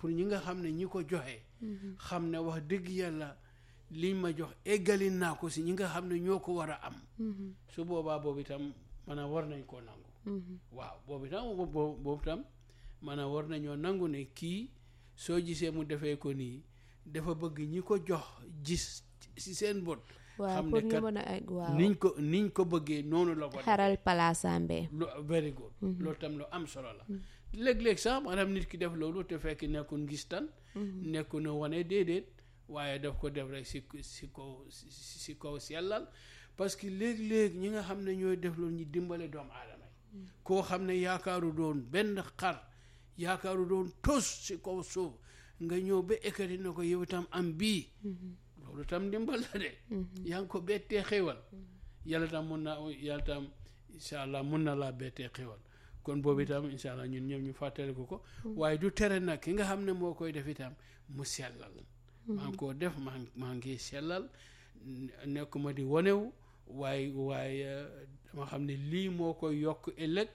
pour ñi nga xam ne ñi ko joxe xam ne wax dëgg yàlla liñ ma jox eggali naa ko si ñi nga xam ne ñoo ko war a am su boobaa boobu itam maanaam war nañ koo nangu waaw boobu itam boobu itam maanaam war nañoo nangu ne kii soo gisee mu defee ko nii dafa bëgg ñi ko jox gis si seen bot waaw xam pour ne ñu kat mën a egg waaw niñ ko niñ ko bëggee noonu la ko def xaral palaasambe lu very good loolu tam lu am solo la léeg-léeg sax maanaam nit ki def loolu te fekk nekkul ngistan nekku na wane déedéet waaye daf ko def rek si si kaw si si kaw sellal parce que léeg-léeg ñi nga xam ne ñooy def loolu ñu dimbale doomu aadama yi koo xam ne yaakaaru doon benn xar yaakaaru doon tos si kaw suuf nga ñëw ba ekkati na ko yow itam am bii loolu tam dimbal la de yaa ngi ko bettee xéwal yàlla tam mun na yàlla tam incha allah mun na laa bettee xéwal kon boobu itam incha allah ñun ñëpp ñu fàttaliku ko waaye du tere nag ki nga xam ne moo koy def itam mu sellal maa ngi koo def maa ngi maa ngi sellal nekkuma di wonewu waaye waaye dama xam ne lii moo koy yokk ëllëg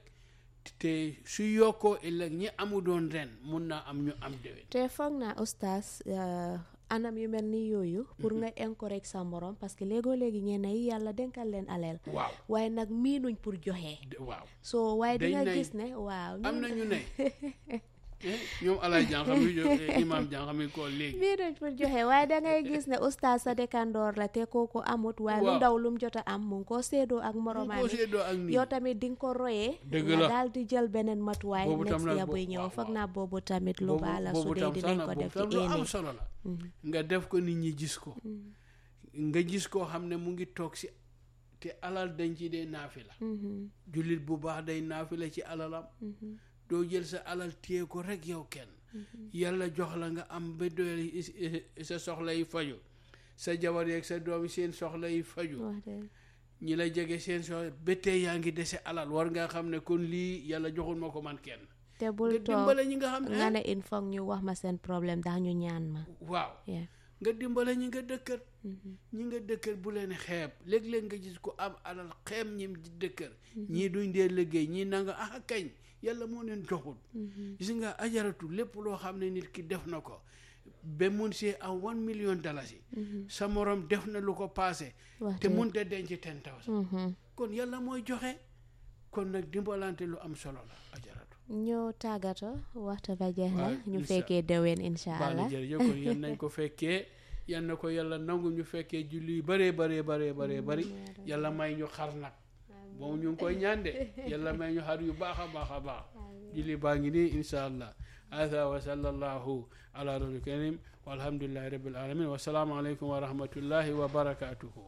te su yokkoo ëllëg ñi amu doon ren mun naa am ñu am déwén te foog naa oustaz euh, anam yu mel ni yooyu pour nga encourage sa morom parce que léegoo léegi ñenn yi yàlla denkal leen aleel waaw waaye nag miinuñ pour joxe de- waaw so waaye di Dañ nga nay- gis ne waaw am ñun- na ñu ne eh, ñoom alaay jànxam yi imaam jànxam yi ko léegi miinuñ pour joxe waaye da ngay gis ne oustaz sa dëkkandoor la te kooku amut waaye lu Waaw. ndaw lum jot a am mu ngi koo séedoo ak mu moromaam ko yi séddoo ak nii yow tamit di nga ko royee Dëgg nga la. daal di jël beneen matuwaay Boobu tam next nag year bo- buy ñëw waaw, foog waaw. naa boobu tamit lu boobu baax la su boobu dee tam sax dinañ na ko boobu def tam ci lu am éene solo la nga def ko nit ñi gis ko nga gis koo xam ne mu ngi toog si te alal dañ ci dee naafi la jullit bu baax day naafi la ci alalam doo jël sa alal téye ko rek yow kenn yàlla jox la nga am ba doyal is- is- sa soxla yi faju sa jabar yeeg sa doom yi seen soxla yi faju wax dëgg ñi la jege seen soxla ba tey yaa ngi dese alal war nga xam ne kon lii yàlla joxul ma ko man kenn te nga bul toog dimbale ñi nga xam ne nga ne il faut ñu wax ma seen problème ndax ñu ñaan ma waaw yeah. nga dimbale ñi nga dëkkër ñi nga dëkkër bu leen xeeb léeg-léeg nga gis ko am alal xeeb ñim di dëkkër ñii duñ dee liggéey ñii nanga ah kañ yàlla moo leen joxul gis nga ajaratu lépp loo xam ne nit ki def na ko ba mun see am one million dalasi sa morom def na lu ko paase wax te dëgg. mun te denc ten thousand Mhm. kon yàlla mooy joxe kon nag dimbalante lu am solo la ajaratu ñu tàggatoo waxtu ba jeex na Waaw, ñu incha- fekkee déwén incha baax na allah jërëjëf kon yan nañ ko fekkee yan na ko yàlla nangu ñu fekkee julli yu bëree bëree bëree bëree bëri yàlla may ñu xar nag moom ñu ngi koy ñaan de yàlla may ñu xar yu baax a baax a baax julli baa ngi nii insha allah hada wa sallallahu ala rasul karim walhamdulillahi rabbil alamin wasalaamu aleykum wa rahmatullahi wa barakatuhu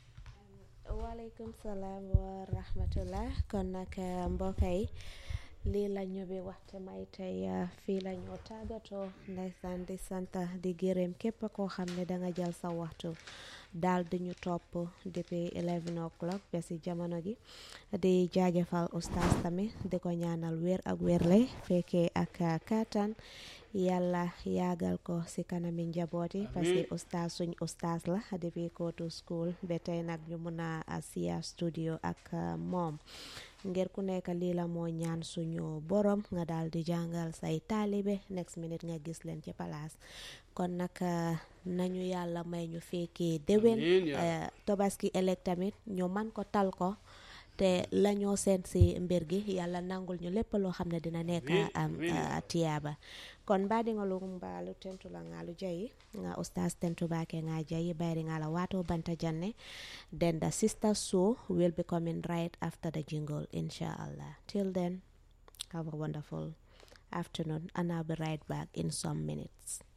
waaleykum salaam wa rahmatullah kon nag eh, mbokk yi lii la ñu bi waxte may tey eh, fii la ñoo tàggatoo ndeysaan di sant di gërëm képp koo xam ne da nga jël sa waxtu daal di ñu topp depuis 11 o'clock ba si jamono gi di jaajëfal oustaz tamit di ko ñaanal wér ak wérle fekkee ak eh, kattan yàlla yaagal ko si kanami njaboot yi parce que oustaz suñ oustaz la depuis kootu school ba tey nag ñu mun a siya studio ak uh, moom ngir ku nekk lii la moo ñaan suñu borom nga daal di jàngal say taalibe next minute nga gis leen ci palaas kon nag uh, nañu yàlla may ñu fekkee déwén Amiin yaa uh, tobaski ëllëg tamit ñu man ko tal ko te lañoo seen si mbir gi yàlla nangul ñu lépp loo xam ne dina nekk Amiin, am amiin. uh, tiyaaba kon mbaɗigol mbaalu tentula ngalu jayi nga oustas tentubake nga jayi bayri ngala wato banta janne then the sister show will be coming right after the jingle inshallah till then have a wonderful afternoon and i'll be right back in some minutes